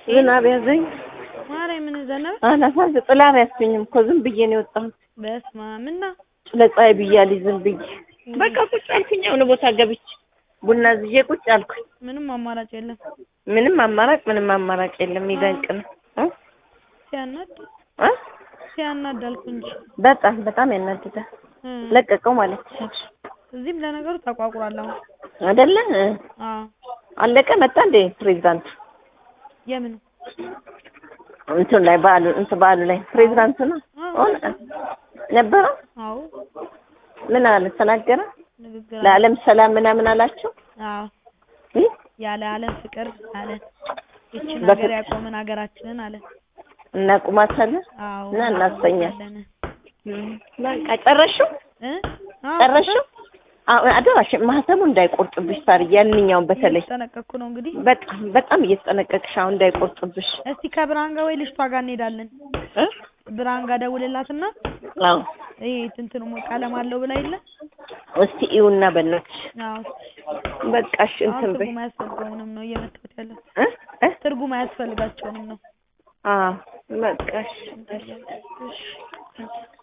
ዝናብ ያዘኝ። ማርያምን ዘነበ። አላሳዝ ጥላ አልያዝኩኝም እኮ ዝም ብዬ ነው የወጣሁት። በስመ አብ እና ለፀሐይ ብያለሁ ዝም ብዬ በቃ ቁጭ አልኩኝ። የሆነ ቦታ ገብቼ ቡና ዝዬ ቁጭ አልኩኝ። ምንም አማራጭ የለም። ምንም አማራጭ ምንም አማራጭ የለም። ይደንቅ ነው እ ሲያናድ እ ሲያናድ አልኩ እንጂ በጣም በጣም ያናድዳል። እ ለቀቀው ማለት ይቻላል እዚህም ለነገሩ ተቋቁሯል አሁን። አይደለ? እ አዎ አለቀ መጣ እንደ ፕሬዚዳንቱ የምን እንትን ላይ በዓሉ እንትን በዓሉ ላይ ፕሬዚዳንቱ ነው ሆነ ነበረ። አዎ ምን አለ ተናገረ? ንግግር ለዓለም ሰላም ምናምን አላቸው። አዎ እ ያለ ዓለም ፍቅር አለ ይችን በፍቅር- ሀገር ያቆመን ሀገራችንን አለ። እናቁማታለን አዎ እና እናሰኛለን። እናቆማታለን። በቃ ጨረሽው እ አዎ ጨረሽው? አሁን አደራሽ ማህተሙ እንዳይቆርጥብሽ ሳር ያንኛውን በተለይ እየተጠነቀቅኩ ነው እንግዲህ። በጣም በጣም እየተጠነቀቅሽ አሁን እንዳይቆርጥብሽ እስቲ ከብርሃን ጋር ወይ ልጅቷ ጋር እንሄዳለን። እ ብርሃን ጋር ደውልላትና አዎ ይሄ ትንትኑ ቀለም አለው ብላ የለ እስቲ ይኸውና በእናትሽ አዎ በቃሽ አሁን እንትን በይ ትርጉም አያስፈልገውንም ነው እየመጣሁት ያለው እ እ ትርጉም አያስፈልጋቸውንም ነው አዎ በቃሽ እንታያለን። እሺ